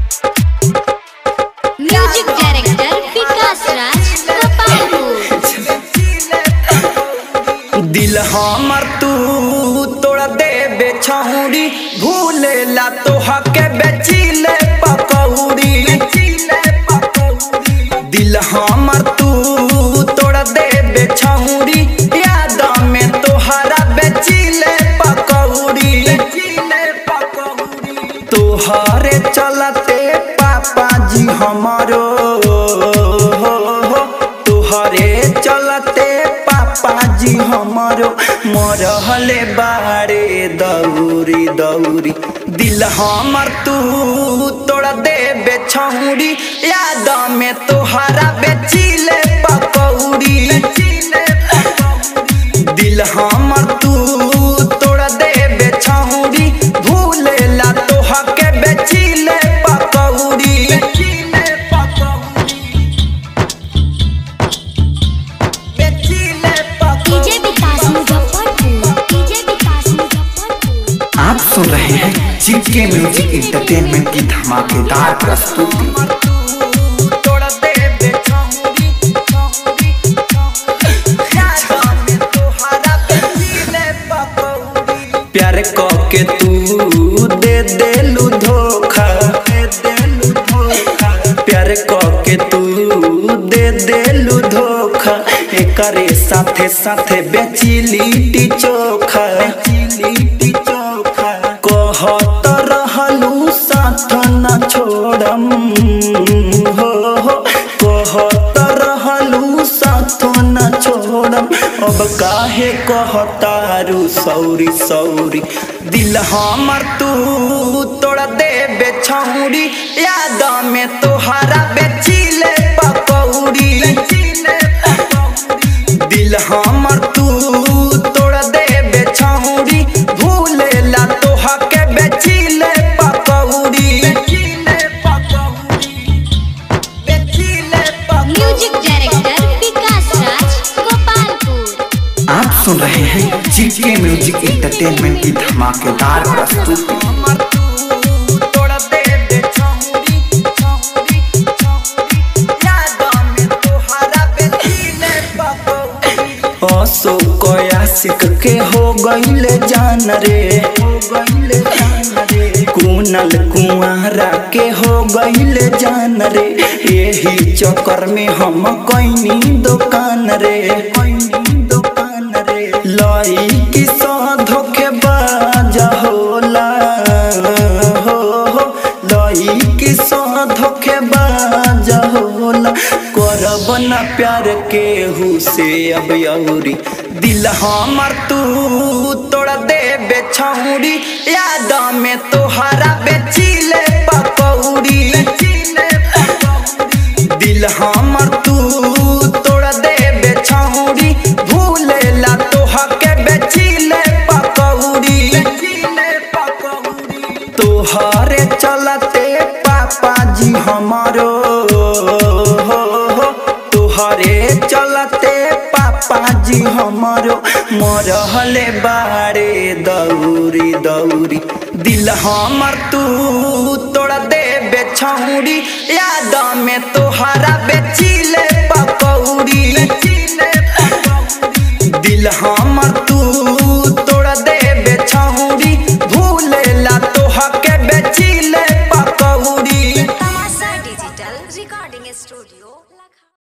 music director Vikas Raj Gopalpur दिल हमर तू तोड़ दे बेछौरी भूलेला तोहा के बेचिले पकौड़ी दिल हमर तू तोड़ दे बेछौरी याद में तोहरा बेचिले पकौड़ी तोहरे चलते पापा जी हमारो तोहरे चलते पापा जी हमारो मरहले बारे दौरी दौरी दिल हमर तू तोड़ दे बेछौरी याद में तोहरा बेचिले पकौड़ी दिल हमर तू तोड़ दे बेछौरी भूलेला तोहा के बेचिले पकौड़ी डीजे विकास मुजफ्फरपुर डीजे विकास मुजफ्फरपुर आप सुन रहे हैं जीके म्यूजिक इंटरटेनमेंट की धमाकेदार प्रस्तुति तोड़ दे बेछौरी याद में तोहरा बेचिले पकौड़ी प्यार के तू दे देलू धोखा दे देलू धोखा प्यार के तू दे देलू धोखा एकरे साथे साथे बेची लिट्टी चोखा बेची लिट्टी चोखा कहत रहलू साथ न छोड़म हो हो कहत रहलू साथ न छोड़म अब काहे कहतारू सौरी सौरी दिल हमर तू तोड़ दे बेछौरी याद में तोहरा बेचिले पकौड़ी दिल हमर तू तोड़ दे बेछौरी भूलेला तोहा के बेचिले पकौड़ी म्यूजिक डायरेक्टर विकास राज गोपालपुर आप सुन रहे हैं जीके म्यूजिक इंटरटेनमेंट की धमाकेदार प्रस्तुति आशिक के हो गईले जान रे हो गईले जान रे कुनल कुआरा के हो गईले जान रे यही चक्कर में हम कैनी दुकान रे कैनी दुकान रे लाई की धोखे बाजा होला हो हो लाई की धोखे बाजा होला करब न प्यार केहू से अब यौरी दिल हमर तू तोड़ दे बेछौरी याद में तोहरा बेचिले पकौड़ी दिल हमर तू तोड़ दे बेछौरी भूलेला तोहा के बेचिले पकौड़ी तोहरे चलते पापा जी हमारो तोहरे चलते पापा जी हमारो मरहले बारे दौरी दौरी दिल हमर तू तोड़ दे बेछौरी याद में तोहरा बेचिले पकौड़ी दिल हमर तू तोड़ दे बेछौरी भूलेला तोहा के बेचिले पकौड़ी तमाशा डिजिटल रिकॉर्डिंग स्टूडियो